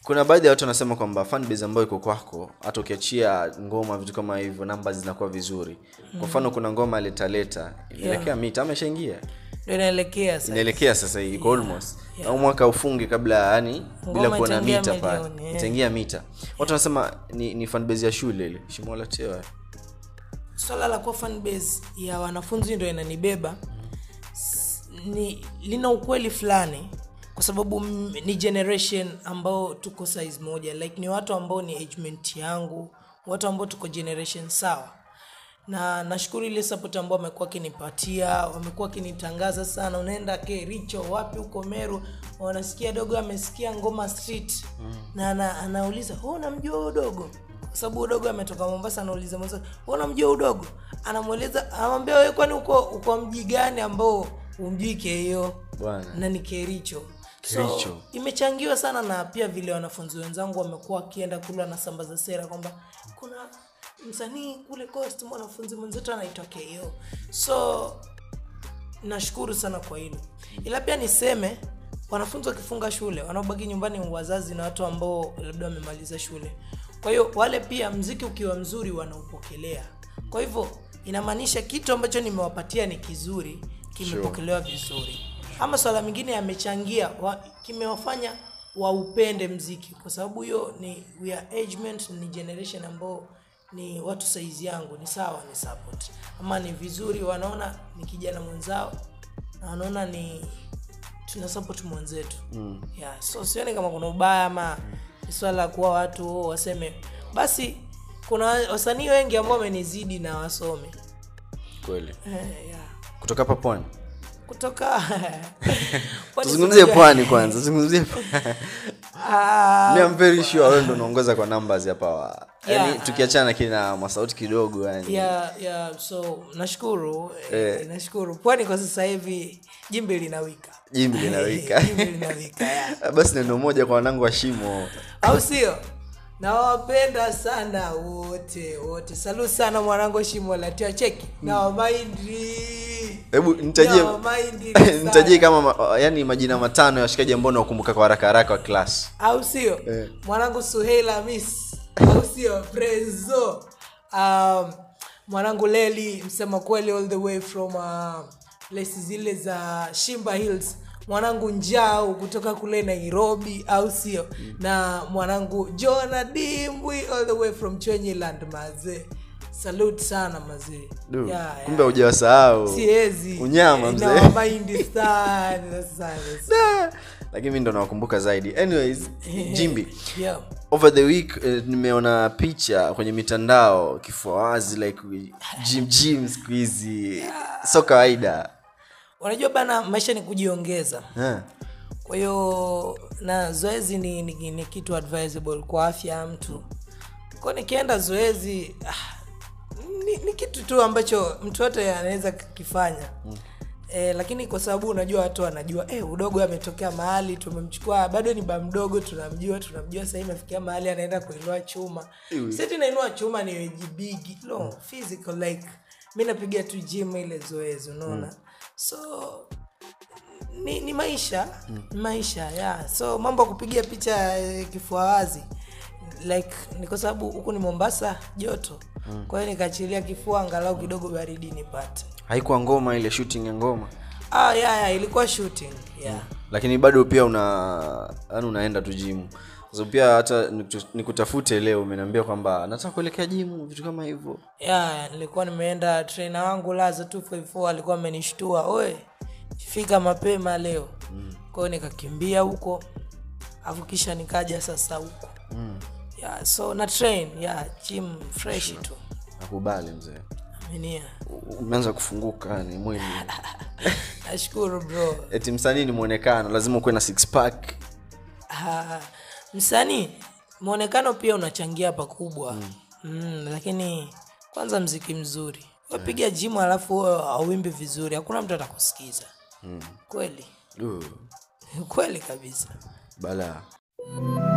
kuna baadhi ya watu wanasema kwamba fanbase ambayo iko kwako hata ukiachia ngoma vitu kama hivyo namba zinakuwa vizuri kwa mfano kuna ngoma letaleta inaelekea mita ama ishaingia ndio inaelekea sasa inaelekea sasa hii iko almost au mwaka ufunge kabla yani bila Ngoma kuona itaingia mita pale milioni, eh. itaingia mita watu wanasema ni, ni fanbase ya shule ile shimola tewa swala la kuwa fan base ya wanafunzi ndo inanibeba S- ni lina ukweli fulani kwa sababu m- ni generation ambao tuko size moja like ni watu ambao ni agement yangu watu ambao tuko generation sawa na nashukuru ile support ambao wamekuwa wakinipatia wamekuwa wakinitangaza sana unaenda ke richo wapi huko meru wanasikia dogo amesikia ngoma street mm. na ana, anauliza "Wewe unamjua huyo dogo kwa sababu udogo ametoka mombasa anauliza mwenzake "Wewe unamjua udogo anamweleza anamwambia wewe kwani uko uko mji gani ambao umjui keio bwana na ni kericho Kericho. so imechangiwa sana na pia vile wanafunzi wenzangu wamekuwa wakienda kula na sambaza sera kwamba kuna msanii kule coast mwanafunzi mwenzetu anaitwa ko so nashukuru sana kwa hilo ila pia niseme wanafunzi wakifunga shule wanaobaki nyumbani ni wazazi na watu ambao labda wamemaliza shule kwa hiyo wale pia mziki ukiwa mzuri wanaupokelea kwa hivyo inamaanisha kitu ambacho nimewapatia ni kizuri kimepokelewa vizuri ama swala mengine yamechangia wa, kimewafanya waupende mziki kwa sababu hiyo ni we are agement ni generation ambao ni watu saizi yangu ni sawa ni support ama ni vizuri wanaona ni kijana mwenzao na wanaona ni tuna support mwenzetu mm. yeah, so sioni kama kuna ubaya ama ni swala la kuwa watu oh, waseme basi kuna wasanii wengi ambao wamenizidi na wasome kweli eh, yeah. kutoka hapa pwani kutoka Kwani tuzungumzie unajua- pwani kwanza tuzungumzie pwani. Ah, Mi am very sure wewe ndo unaongoza kwa numbers hapa wa yani Yeah. tukiachana kina masauti kidogo yani yeah, yeah, so nashukuru eh. nashukuru pwani kwa sasa hivi jimbi linawika jimbi linawika jimbi linawika yeah. basi neno moja kwa wanangu wa shimo au sio nawapenda sana wote wote salu sana mwanangu shimo latia cheki nawamaindi hebu nitajie Nawamaindi nitajie sana. kama ma, yani majina matano ya washikaji ambao nawakumbuka kwa haraka haraka wa class au sio Eh. mwanangu suheila miss au sio prezo um, mwanangu leli msema kweli all the way from uh, places zile za shimba hills mwanangu njau kutoka kule nairobi au sio na mwanangu jona dimbwi all the way from chwenyiland mazee salute sana mazee Du, Yeah, yeah. kumbe hujawasahau siezi unyama mzee nawamaindi sana sana Da, lakini mi ndo nawakumbuka zaidi anyways jimbi yeah. over the week eh, nimeona picha kwenye mitandao kifua wazi like gym gym siku hizi so kawaida unajua bana maisha ni kujiongeza Eh, kwa hiyo na zoezi ni, ni, ni kitu advisable kwa afya ya mtu kwa nikienda zoezi ah, ni, ni kitu tu ambacho mtu yote anaweza kukifanya mm. E, lakini kwa sababu unajua watu wanajua e, udogo ametokea mahali tumemchukua bado ni ba mdogo tunamjua tunamjua sahii imefikia mahali anaenda kuinua chuma seti nainua chuma ni wejibigi no physical like mi napiga tu gym ile zoezi unaona mm. so ni, ni maisha mm. ni maisha yeah. so mambo ya kupiga picha eh, kifua wazi like ni kwa sababu huku ni mombasa joto mm. kwa hiyo nikaachilia kifua angalau kidogo baridi nipate haikuwa ngoma ile shooting ya ngoma ah, yeah, yeah, ilikuwa shooting yeah. lakini bado pia una yani unaenda tu jimu so pia hata niku- nikutafute leo umeniambia kwamba nataka kuelekea jimu vitu kama hivyo yeah, nilikuwa nimeenda trainer wangu laza 254 alikuwa amenishtua oe fika mapema leo mm. kwa hiyo nikakimbia huko afu kisha nikaja sasa huko mm. yeah, so na train yeah, gym fresh tu nakubali mzee aminia U- umeanza kufunguka ni mwili nashukuru bro eti msanii ni mwonekano lazima ukuwe na six pack Ah, msanii mwonekano pia unachangia pakubwa mm. Mm, lakini kwanza mziki mzuri wapiga jimu alafu wewe auimbi vizuri hakuna mtu atakusikiza mm. kweli Du, kweli kabisa balaa